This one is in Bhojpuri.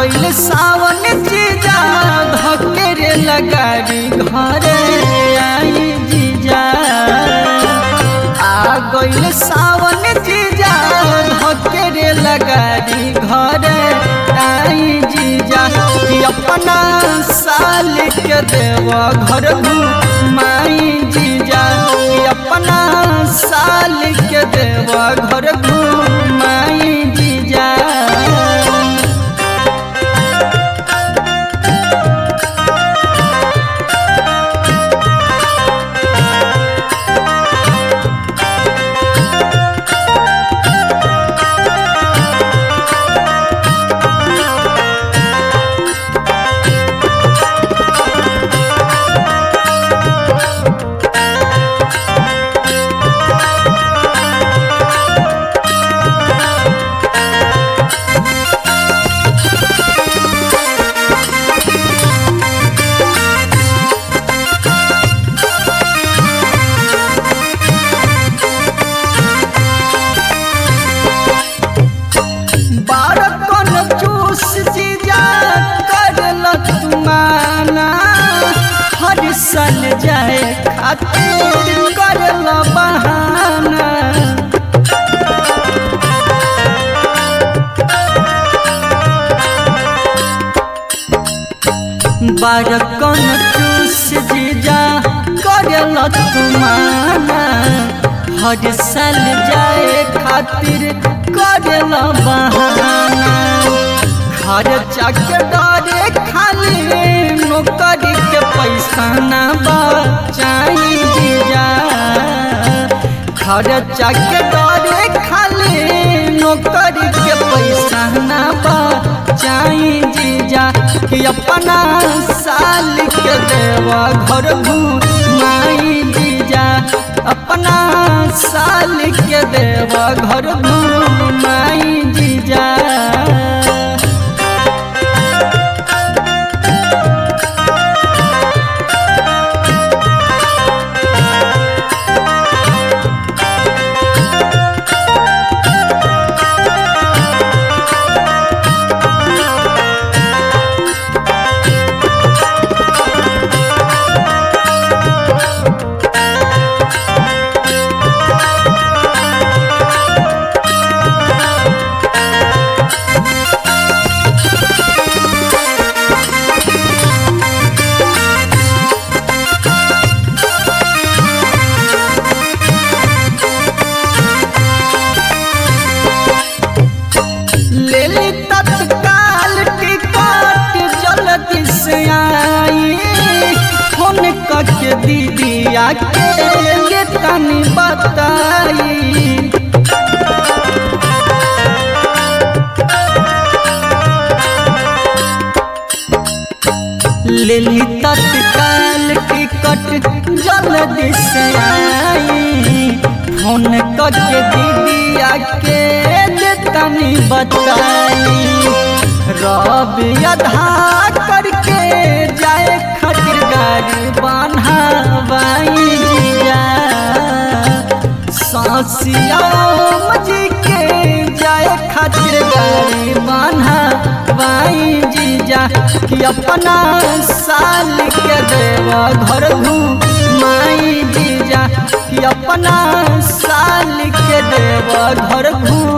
गइल सावन जीजा धकेरे लगारी घरे आई जीजा आ गइल सावन जीजा धकेरे लगारी घरे आई जीजा कि अपना साल के देव घर माई जीजा कि अपना साल के देव घर माई जीजा बारकन चूस जीजा करल तुमाना हर सन जाए खातिर करल बहाना बारकन चूस जीजा करल तुमाना हर साल जाए खातिर करल बहाना खर्चा के डरे खाली नौकरी के पैसा ना बचाई जीजा खर्चा के डरे खाली नौकरी के पैसा ना बचाई जीजा कि अपना साल के देवा घर घुमाई जीजा अपना साल के देवा घर घुमाई जीजा लेली तत्काल टिकट जल्दी से आई फोन करके दीदी आके ये तनी बताई लेली तत्काल टिकट जल्दी से आई फोन करके दीदी आके दे तनी बताई रब अधा करके जाए खातिर गाड़ी बनावाई जिया सासिया मजी के जाए खातिर गाड़ी बनावाई जीजा कि अपना साल के देवा घर घुमाई जीजा कि अपना साल के देवा घर घुम